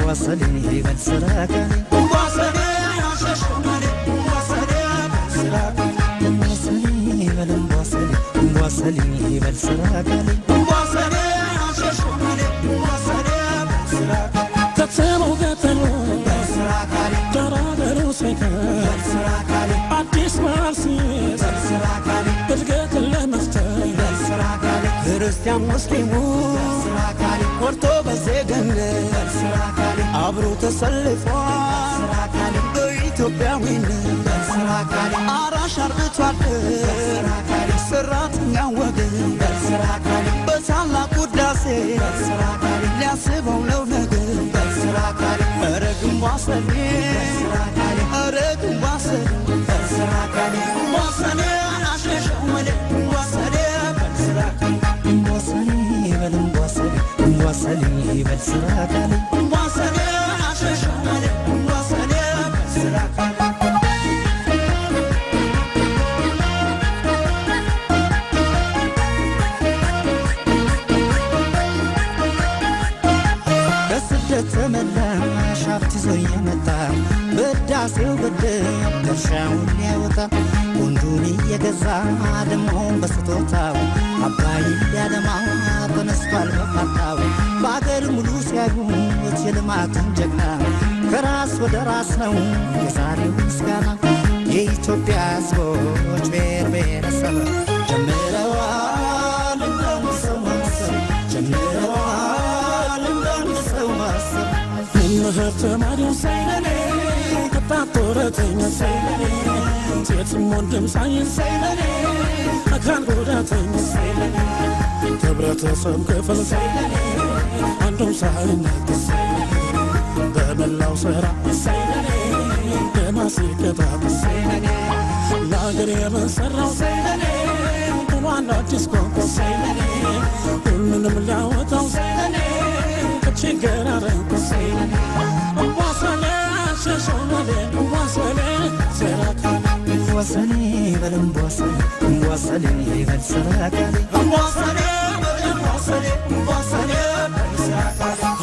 ዋሰሌ በል ስራ ካሌ ዋሰሌ በል ዋሰሌ ዋሰሌ በል ስራ ካሌ ከተማው ገጠሩ ገራገሩ ሳይቀር አዲስ ማርሲት እድገትን ለመፍጠር ክርስቲያን ሙስሊሙ ወርቶ በዜግነት አብሮ ተሰልፏል በኢትዮጵያዊነት አራሽ አርብቶ አደር ሰራተኛ ወገን በታላቅ ውዳሴ ሊያስበው ነው ነገር ኧረ ግንቧሰኔ ኧረ ግንቧሰኔ ግንቧሰኔ አሸሸው መሌ ግንቧሰኔ ግንቧሰኔ በል ግንቧሰኔ ግንቧሰኔ በል ስራ ካሌ ግንቧሰኔ አሸሸው መሌ ግንቧሰኔ በል ስራ ካሌ በስደት ተመላሽ ሀብት ይዞ እየመጣ በዳሴው ግድብ ድርሻውን ሊያወጣ ወንዱን እየገዛ ደሞን በስጦታው አባይ ሊያለማ ተነስቷል በፋታው በአገር ሙሉ ሲያዩት የልማትን ጀግና ከራስ ወደ ራስ ነው የዛሬው ምስጋና የኢትዮጵያ ሕዝቦች ብሔር ብሔረሰብ ጀምረዋል እንደምሰው ማሰብ ጀምረዋል እንደምሰው ማሰብ መምህር ተማሪው ሳይለኔ ወጣት ጡረተኛ ሳይለኔ ሴትም ወንድም ሳይል ሳይለኔ አካል ጉዳተኛ ሳይለኔ ህብረተሰብ ክፍል ሳይለኔ አንዱም ሳይነጥስ በመላው ስራ ሳይለኔ ለማስቀጣት ሳይለኔ ለአገር የመሰራው ሳይለኔ ብሏል አዲስ ቋንቋ ሳይለኔ ሁሉንም ሊያወጣው ሳይለኔ ከችግር አረንቆ ሳይለኔ ዋሰኔ ሸሸመሌ ዋሰኔ ሰራካሌ ዋሰኔ በለም ዋሰኔ ዋሰኔ በል ስራ ካሌ ዋሰኔ በለም ዋሰኔ ዋሰኔ በል ስራ ካሌ